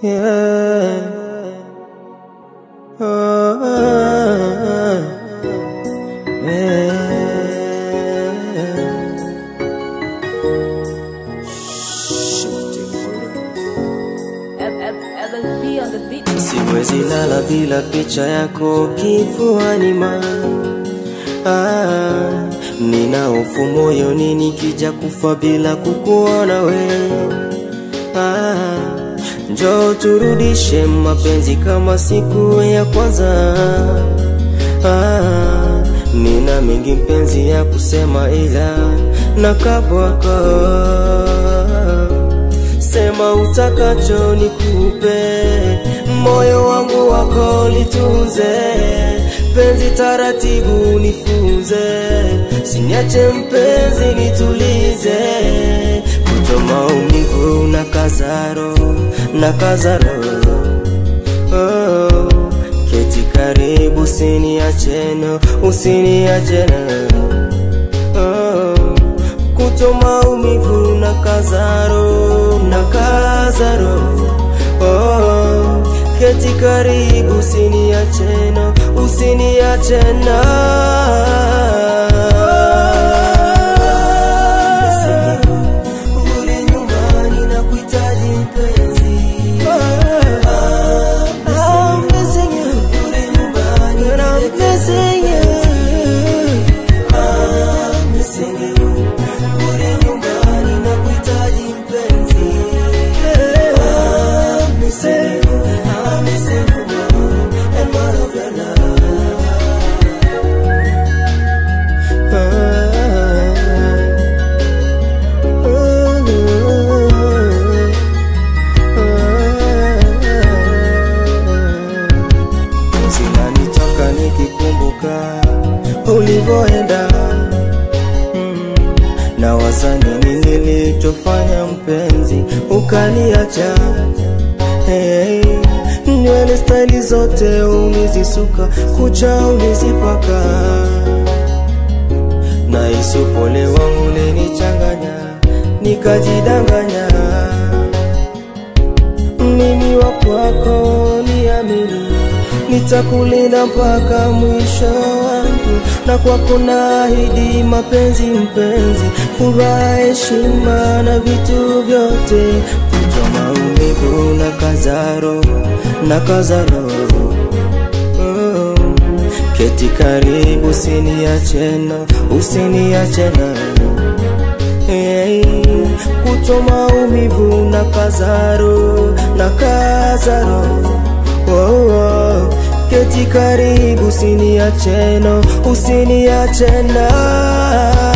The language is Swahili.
Yeah. Oh, oh, oh. Yeah. LP on the beat. Siwezi lala bila picha yako kifuani mwangu. Ah, nina hofu moyoni nikija kufa bila kukuona wewe. Ah, njoo turudishe mapenzi kama siku ya kwanza. Ah, nina mengi mpenzi ya kusema ila nakabwako Sema utakacho nikupe, moyo wangu wako litunze, penzi taratibu nifunze, siniache mpenzi nitulize, kuto maumivu na kazaro na kazaro oh, keti karibu usiniacheno usiniacheno oh, kuto maumivu na kazaro na kazaro oh, keti karibu usiniacheno usiniachena Rudi nyumbani na kuhitaji mpenzi Ah, missing you. Rudi nyumbani I'm missing you. Ah, missing you. Rudi nyumbani na kuhitaji mpenzi. Ah, missing you. I'm missing you more and more of your love. Zinanitoka nikikumbuka ulivyoenda Mm. na waza nini nilichofanya mpenzi ukaniacha hey, nywele staili zote ulizisuka kucha ulizipaka na isupole wangu lenichanganya nikajidanganya mimi wa kwako niamini nitakulinda mpaka mwisho wangu na kwako naahidi mapenzi mpenzi furaha heshima na vitu vyote kutwa maumivu na kazaro na kazaro oh. keti karibu usiniachena usiniachena hey, kuto maumivu na kazaro na kazaro oh, oh. keti karibu usiniacheno usiniachena